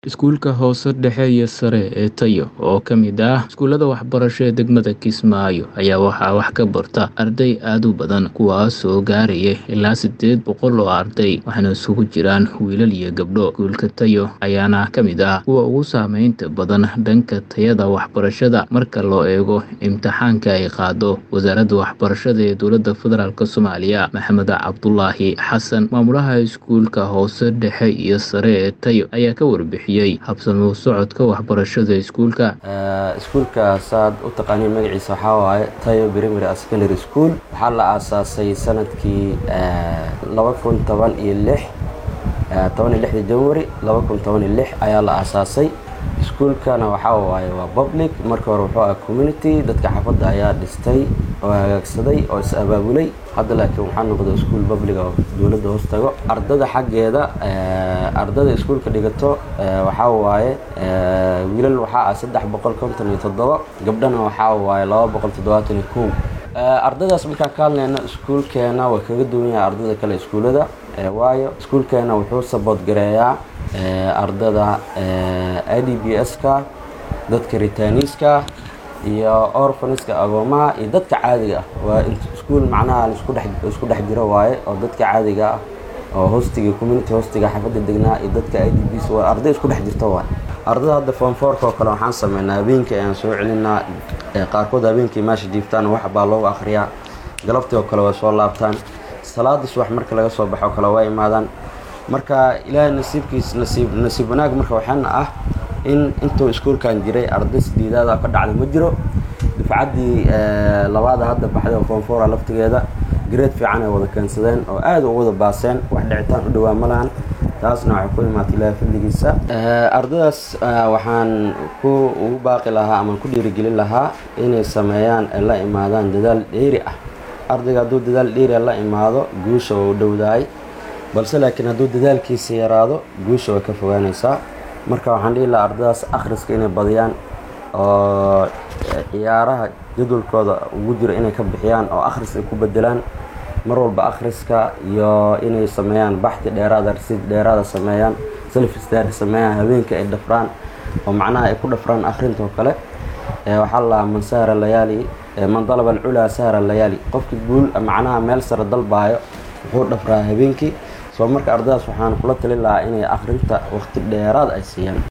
Iskuulka hoose dhexe iyo sare ee Tayo oo ka mid ah iskuulada waxbarasho ee degmada Kismaayo ayaa waxaa wax ka barta arday aad u badan kuwaas oo gaaraya ilaa sideed boqol oo arday waxaana isugu jiraan wiilal iyo gabdho iskuulka Tayo ayaana ka mid ah kuwa ugu saameynta badan dhanka tayada waxbarashada marka loo eego imtixaanka ay qaado wasaaradda waxbarashada ee dowladda federaalk Soomaaliya Maxamed Cabdulaahi Xasan maamulaha iskuulka hoose dhexe iyo sare ee Tayo ayaa ka warbixiyay habsami u socodka waxbarashada iskuulka iskuulka saad u taqaaniin magaciisa waxaa waaye tayo primary and secondary school waxaa la aasaasay sanadkii laba kun toban iyo lix toban iyo lixdii january laba kun toban iyo lix ayaa la aasaasay iskuulkana waxaa waaye waa public marka hore wuxuu ah community dadka xaafadda ayaa dhistay oo hagaagsaday oo is abaabulay hadda laakiin waxaa noqday iskuul public oo dowladda hoos tago ardada xaggeeda ardada iskuulka dhigato waxaa waaye wiilal waxaa ah saddex boqol konton iyo toddoba gabdhana waxaa waaye laba boqol toddobaatan iyo kow ardadaas markaan ka hadlayna iskuulkeena waa kaga duwan yahay ardada kale iskuulada waayo iskuulkeena wuxuu sabood gareeyaa ardada i d b s-ka dadka ritaniiska iyo orfaniska agoomaha iyo dadka caadiga ah waa iskuul macnaha isku dhex jiro waaye oo dadka caadiga ah oo hostiga community hostiga xaafadda degnaa iyo dadka i d b s waa arday isku dhex jirto waaye ardada hadda foomfoorka oo kale waxaan sameynaa habeenkii ayaan soo celinaa qaarkood habeenkii meesha jiiftaan wax baa loogu akhriyaa galabtii oo kale waa soo laabtaan salaada subax marka laga soo baxo kale waa imaadaan marka ilaahay nasiibkiis nasiib nasiib wanaag marka waxaana ah in intuu iskuulkan jiray arday sideedaada ka dhacday ma jiro dufcaddii labaada hadda baxday oo foomfoora laftigeeda gareed fiican ay wada keensadeen oo aada u wada baaseen wax dhicitaan u dhawaa ma lahan taasna waxay ku imaatay ilaahay fadligiisa ardadaas waxaan ku ugu baaqi lahaa ama ku dhiirigelin lahaa inay sameeyaan ay la imaadaan dadaal dheeri ah ardayga hadduu dadaal dheeri la imaado guusha waa u dhowdahay balse laakiin hadduu dadaalkiisa yaraado guusha way ka fogaanaysaa marka waxaan dhihi lahaa ardadaas akhriska inay badiyaan oo ciyaaraha jadwalkooda ugu jiro inay ka bixiyaan oo akhris ay ku bedelaan mar walba akhriska iyo inay sameeyaan baxti dheeraada rasiid dheeraada sameeyaan selfistar sameeyaan habeenkii ay dhafraan oo macnaha ay ku dhafraan akhrinta oo kale waxaa la man sahara layaali man dalaba alculaa sahara layaali qofkii guul macnaha meel sare dalbaayo wuxuu dhafraa habeenkii soo marka ardadaas waxaan kula talin lahaa inay akhrinta waqti dheeraad ay siiyaan